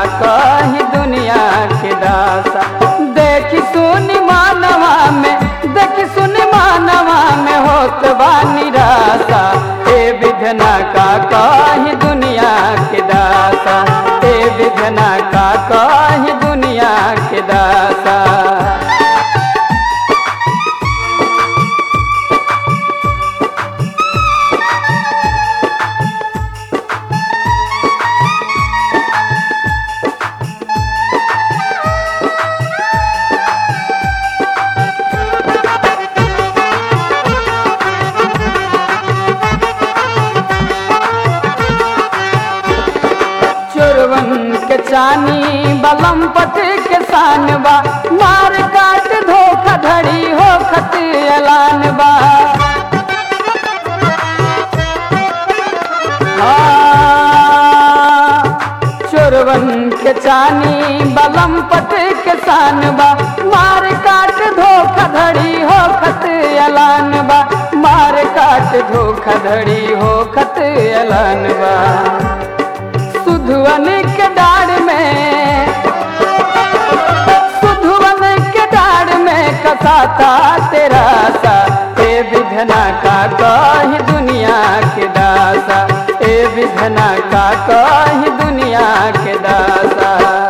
कही दुनिया के दासा देखी सुनी मानवा में देखी सुनी मानवा में होत बा निराशा ए विधना का कही दुनिया के दासा ए विधना का कही दुनिया के दासा चोरवन के चानी बलम पट के सानबा मार काट धोखा धड़ी हो खत एलान बा हाँ, चोरवन के चानी बलम पट के सानबा मार काट धोखा धड़ी हो खत एलान बा मार काट धोखा धड़ी हो खत एलान बा सुधवन के डाड़ में सुधवन के डाड़ में कसाता तेरा सा ए विधना का कही दुनिया के दासा ए विधना का कही दुनिया के दासा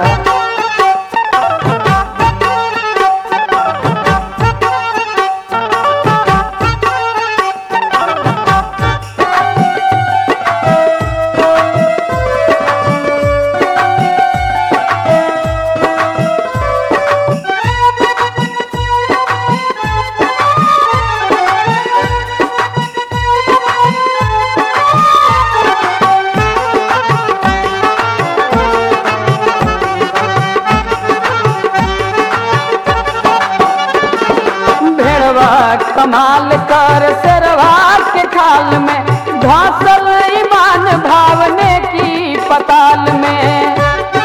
भेड़वा कमाल कर सरवा के खाल में धसल ईमान भावने की पताल में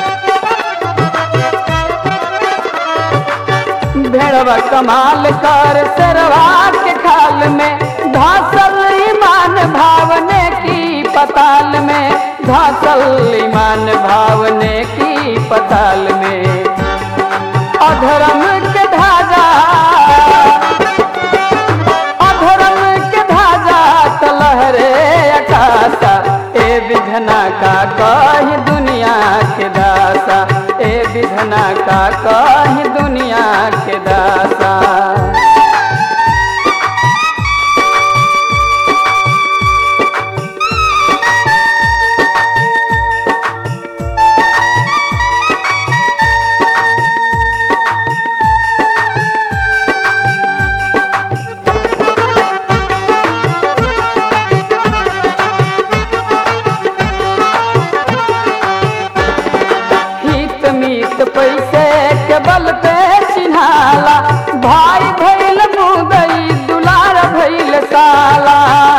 भेड़वा कमाल कर सरवा के खाल में धसल ईमान भावने की पताल में धसल ईमान भावने की पताल में अधर्म के धाजा अधर्म के धाजा तलहरे अकाशा ए विधना का कही दुनिया के दासा ए विधना का कही दुनिया के दासा हित मीत पैसे के बल पे चिन्हाला भाई भैल मुदई दुलार भैल साला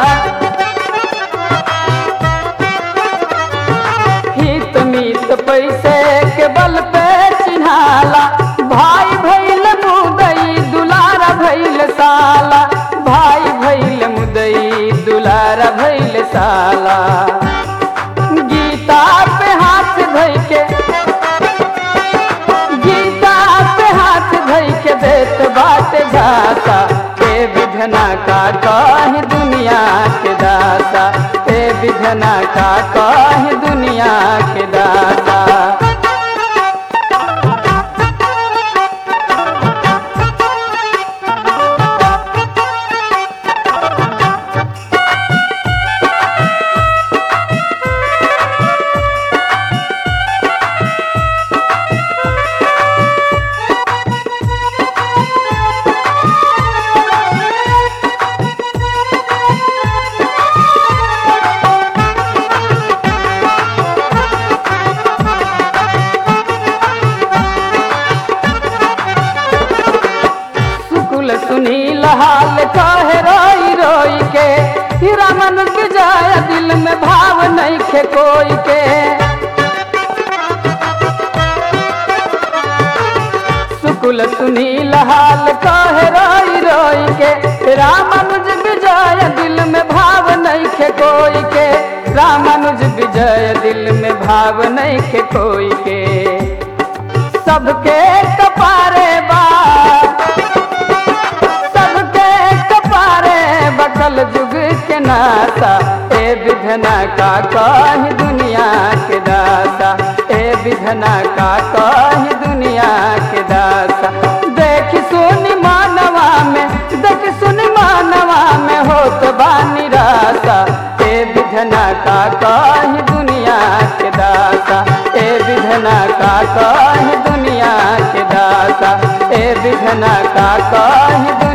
हित मीत पैसे के बल पे चिन्हाला भाई भैल मुदई दुलार भैल साला भाई भैल मुदई दुलार भैल साला गीता पे हाथ धइ के गीता पे हाथ धइ के देत बाट घासा ए विधना का कही दुनिया के दासा ए विधना का कही दुनिया के दासा सुकुल सुनील हाल कहे रोई रोई के हीरा मन के जाय दिल में भाव नहीं खे कोई के सुकुल सुनील हाल कहे रोई रोई के रामानुज विजय दिल में भाव नहीं खे कोई के रामानुज विजय दिल में भाव नहीं के कोई के सबके कपारे बा सबके कपारे बकल जुग के नासा ए विधना का कही दुनिया के दासा ए विधना का कही दुनिया के दासा देख सुनी मानवा में देख सुनी मानवा में होत बा निराशा ए विधना का कही दुनिया के दासा ए विधना का कही दुनिया के दासा ए विधना का कही दुनिया